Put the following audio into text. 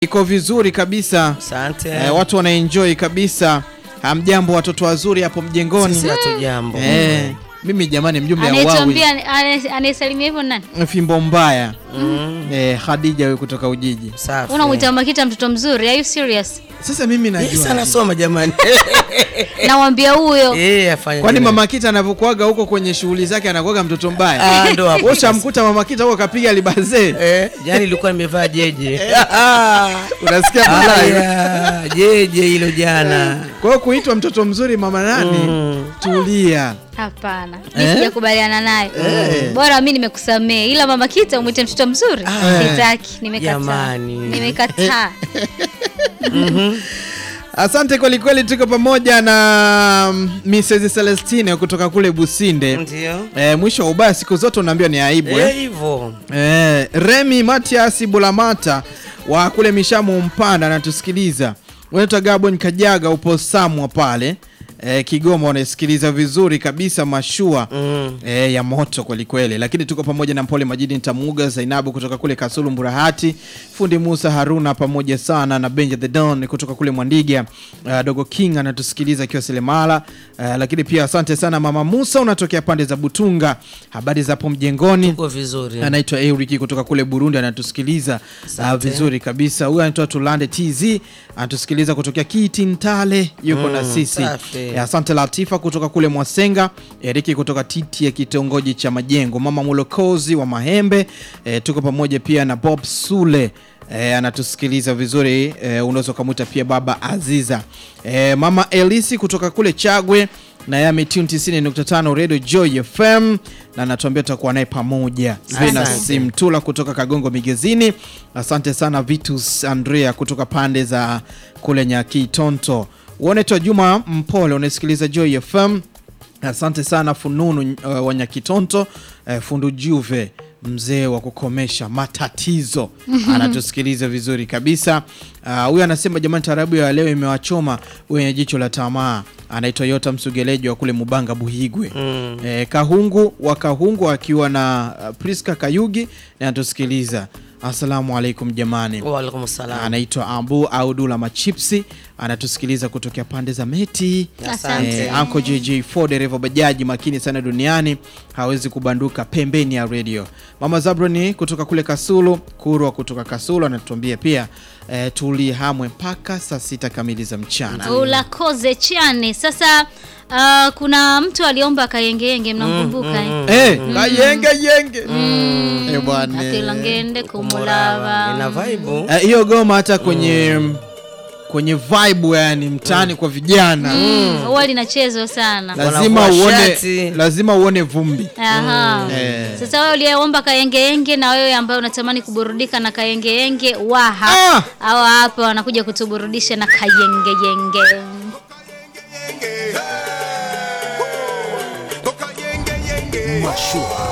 iko vizuri kabisa Asante. eh, watu wanaenjoy kabisa. Hamjambo watoto wazuri hapo mjengoni. Sisi hatujambo. Eh, mimi jamani, mjumbe ya wawi Anayetuambia ane- anayesalimia hivyo nani? fimbo mbaya Mm. eh, Khadija huyu kutoka Ujiji. Safi. Unamwita Makita mtoto mzuri? Are you serious? Sasa mimi Yes, najua anasoma jamani. Nawambia huyo Eh, afanye. kwani vile. mama Kita anavyokuaga huko kwenye shughuli zake anakuaga mtoto mbaya. Ah, ndo hapo. Wewe ushamkuta mama Kita huko kapiga libazee. Eh, jana ilikuwa nimevaa jeje. Unasikia balaa? Aya, jeje hilo jana. Kwa hiyo kuitwa mtoto mzuri mama nani? Mm. Tulia. hapana, mi Eh? sijakubaliana naye. Eh. Bora mi nimekusamea, ila mama Kita umwite mtoto mzuri sitaki. Nimekataa, Jamani. nimekataa. Asante kweli kweli, tuko pamoja na mm, Mrs. Celestine kutoka kule Businde. Ndio. Eh, mwisho wa ubaya siku zote unaambiwa ni aibu Eh, eh. hivyo. Eh, Remi Matias Bulamata wa kule Mishamu Mpanda anatusikiliza. Unaitwa Gabon Kajaga upo Samwa pale eh, Kigoma, unasikiliza vizuri kabisa mashua Mm. eh, ya moto kweli kweli, lakini tuko pamoja na Mpole Majidi Ntamuga Zainabu kutoka kule Kasulu Mburahati, fundi Musa Haruna pamoja sana na Benja the Don kutoka kule Mwandiga. Uh, Dogo King anatusikiliza akiwa Selemala. Uh, lakini pia asante sana Mama Musa, unatokea pande za Butunga. Habari za hapo mjengoni? Uko vizuri. anaitwa Euriki kutoka kule Burundi anatusikiliza uh, vizuri kabisa. Huyu anaitwa Tulande TZ anatusikiliza kutokea Kitintale, yuko na sisi. safi. Eh, Asante Latifa kutoka kule Mwasenga, Eriki kutoka Titi ya kitongoji cha Majengo, Mama Mulokozi wa Mahembe. Eh, tuko pamoja pia na Bob Sule eh, anatusikiliza vizuri eh, unaweza ukamwita pia Baba Aziza. Eh, Mama Elisi kutoka kule Chagwe na yeye ametune 90.5 Radio Joy FM na anatuambia tutakuwa naye pamoja. Venus Asante. Mtula kutoka Kagongo Migezini. Asante sana Vitus Andrea kutoka pande za kule Nyakitonto. Unaitwa Juma Mpole, unasikiliza Joy FM. Asante sana Fununu uh, wa Nyakitonto, uh, Fundu Juve mzee wa kukomesha matatizo anatusikiliza vizuri kabisa. Ah, Huyu anasema jamani, tarabu ya leo imewachoma wenye jicho la tamaa. Anaitwa Yota Msugeleji wa kule Mubanga Buhigwe. Mm. Eh, Kahungu wa Kahungu akiwa na uh, Priska Kayugi na anatusikiliza. Asalamu alaikum jamani. Wa alaikum salam. Anaitwa Ambu au Dula Machipsi anatusikiliza kutokea pande za Meti. Asante. Eh, Uncle JJ4 dereva bajaji makini sana duniani, hawezi kubanduka pembeni ya radio. Mama Zabroni kutoka kule Kasulu, Kurwa kutoka Kasulu anatuambia pia eh, tulihamwe mpaka saa sita kamili za mchana. Ulakoze chane. Sasa uh, kuna mtu aliomba kayengeyenge, mnamkumbuka eh? Eh, kayenge yenge. Eh, bwana. akilangende kumulava Ina vibe. Eh, hiyo goma hata kwenye kwenye vibe yani mtaani kwa vijana Mm, huwa linachezwa sana. lazima Wanavua uone shati. lazima uone vumbi. Aha. Eh. Sasa wewe uliyeomba kayengeyenge na wewe ambaye unatamani kuburudika na kayengeyenge waha Ah! hawa hapa wanakuja kutuburudisha na kayengeyenge. Mashua